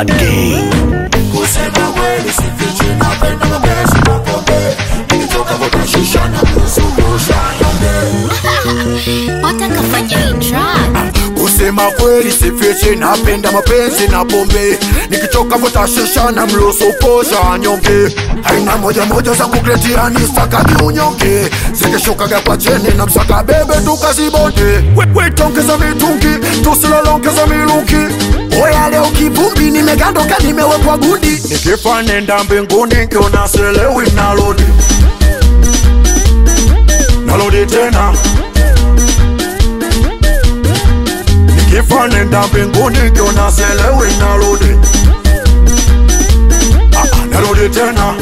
Bad Gang. Kusema kweli sifichi, napenda mapenzi na pombe. Nikitoka vuta shisha na kuzungusha nyonge. watakafanya hii track Kusema kweli sifichi, napenda mapenzi na pombe. Nikitoka vuta shisha na mlusu posha nyonge. Aina moja moja za kukletia ni stakagi unyonge. Zikishukaga kwa cheni na msaka bebe tukazibonde. We- Wetongeza mitungi, tusilolongeza milungi. Oya leo kivumbi, nimegandoka nimewekwa gundi. Nikifa nenda mbinguni, nkiona selewi nalodi. Nalodi tena. Nikifa nenda mbinguni kiona selewi narudi Ah, ah, narudi tena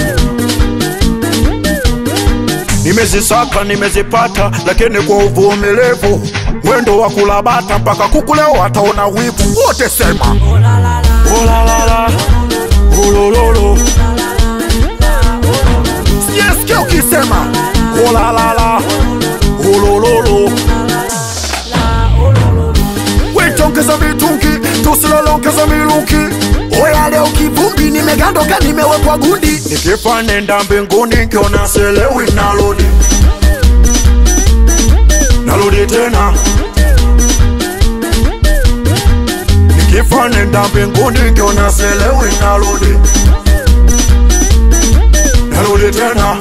Nimezisaka nimezipata, lakini kwa uvumilivu mwendo wa kulabata mpaka kukuleo wataona wivu wote sema olalala olololo sijasikia ukisema olalala olololo wetongeza mitungi tusilolongeza milungi oya leo kivumbi nimegandoka nimewekwa gundi nikifa nenda mbinguni nkiona selewi nalodi nalodi tena nikifa nenda mbinguni nkiona selewi nalodi nalodi tena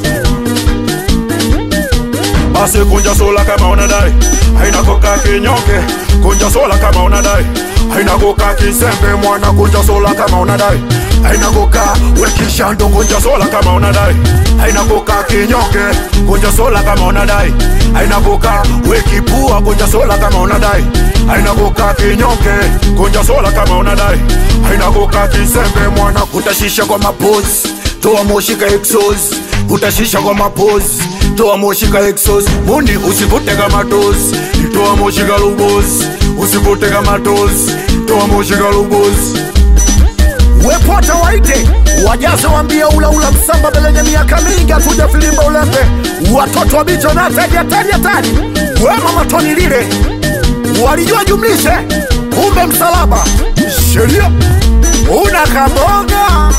basi kunja sola kama unadai haina koka kinyonge kunja sola kama unadai haina koka kisembe mwana kunja sola kama unadai haina koka wekishando kunja sola kama unadai haina koka kinyonge kunja sola kama unadai haina koka wekipua kunja sola kama unadai haina koka kinyonge kunja sola kama unadai haina koka kisembe mwana kutashisha kwa mapozi toa moshi ka exos utashisha kwa mapozi toa moshi ka exos mundi usivute kama tozi toa moshi ka lugozi usivute kama tozi toa moshi ka lugozi wepota waite wajaze wambia ulaula msamba belenye miaka mingi atuja filimba ulembe watoto wa bicho na tari hatari hatari wema matoni lile walijua jumlishe kumbe msalaba sheria una kabonga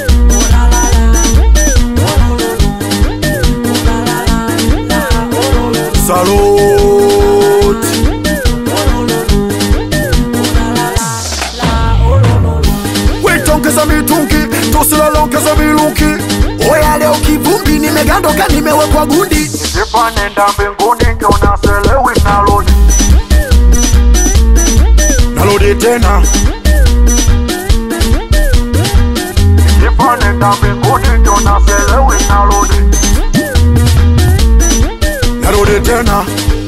Salute. wetongeza mitungi tusilolongeza milungi oya leo kivumbi nimegandoka nimewekwa gundi nikifa nenda mbinguni nkiona selewi nalodi nalodi tena nikifa nenda mbinguni nkiona selewi nalodi narudi tena